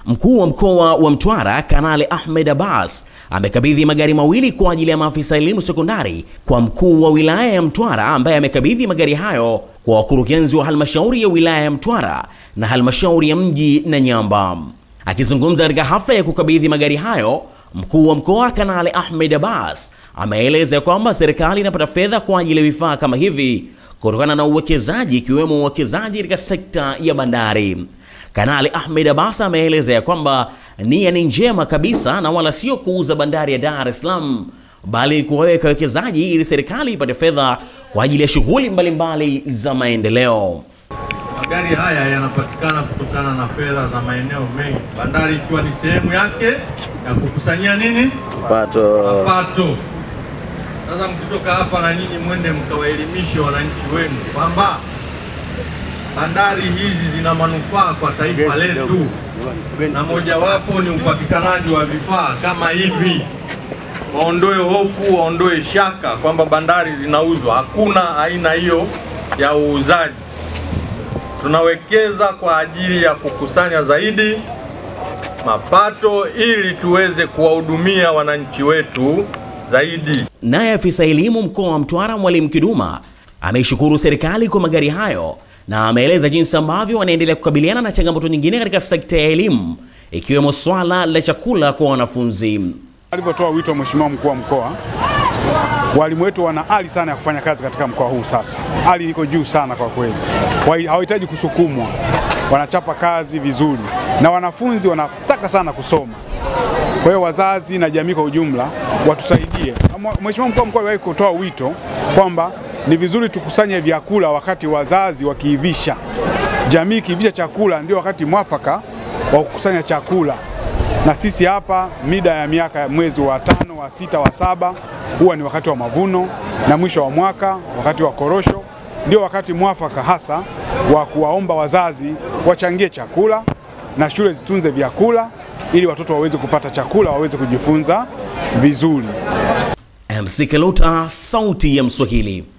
Mkuu wa mkoa wa Mtwara Kanali Ahmed Abbas amekabidhi magari mawili kwa ajili ya maafisa elimu sekondari kwa mkuu wa wilaya ya Mtwara ambaye amekabidhi magari hayo kwa wakurugenzi wa halmashauri ya wilaya ya Mtwara na halmashauri ya mji Nanyamba. Akizungumza katika hafla ya kukabidhi magari hayo, mkuu wa mkoa Kanali Ahmed Abbas ameeleza kwamba serikali inapata fedha kwa ajili ya vifaa kama hivi kutokana na uwekezaji ikiwemo uwekezaji katika sekta ya bandari. Kanali Ahmed Abbas ameeleza ya kwamba nia ni njema kabisa na wala sio kuuza bandari ya Dar es Salaam bali kuwaweka wekezaji ili serikali ipate fedha kwa ajili ya shughuli mbalimbali za maendeleo. Magari haya yanapatikana kutokana na fedha za maeneo mengi, bandari ikiwa ni sehemu yake ya kukusanyia nini Pato. mapato. Sasa mkitoka hapa na nyinyi mwende mkawaelimishe wananchi wenu kwamba bandari hizi zina manufaa kwa taifa letu, na mojawapo ni upatikanaji wa vifaa kama hivi. Waondoe hofu, waondoe shaka kwamba bandari zinauzwa. Hakuna aina hiyo ya uuzaji. Tunawekeza kwa ajili ya kukusanya zaidi mapato ili tuweze kuwahudumia wananchi wetu zaidi. Naye afisa elimu mkoa wa Mtwara Mwalimu Kiduma ameishukuru serikali kwa magari hayo na ameeleza jinsi ambavyo wanaendelea kukabiliana na changamoto nyingine katika sekta ya elimu ikiwemo swala la chakula kwa wanafunzi. Alivyotoa wito wa Mheshimiwa mkuu wa mkoa, walimu wetu wana hali sana ya kufanya kazi katika mkoa huu. Sasa hali iko juu sana kwa kweli, Wa- hawahitaji kusukumwa, wanachapa kazi vizuri na wanafunzi wanataka sana kusoma. Kwa hiyo wazazi na jamii kwa ujumla watusaidie. Mwa- Mheshimiwa mkuu wa mkoa aliwahi kutoa wito kwamba ni vizuri tukusanye vyakula wakati wazazi wakiivisha, jamii ikiivisha chakula, ndio wakati mwafaka wa kukusanya chakula. Na sisi hapa mida ya miaka ya mwezi wa tano, wa sita, wa saba huwa ni wakati wa mavuno, na mwisho wa mwaka wakati wa korosho ndio wakati mwafaka hasa wa kuwaomba wazazi wachangie chakula na shule zitunze vyakula ili watoto waweze kupata chakula, waweze kujifunza vizuri. MC Kaluta, sauti ya Mswahili.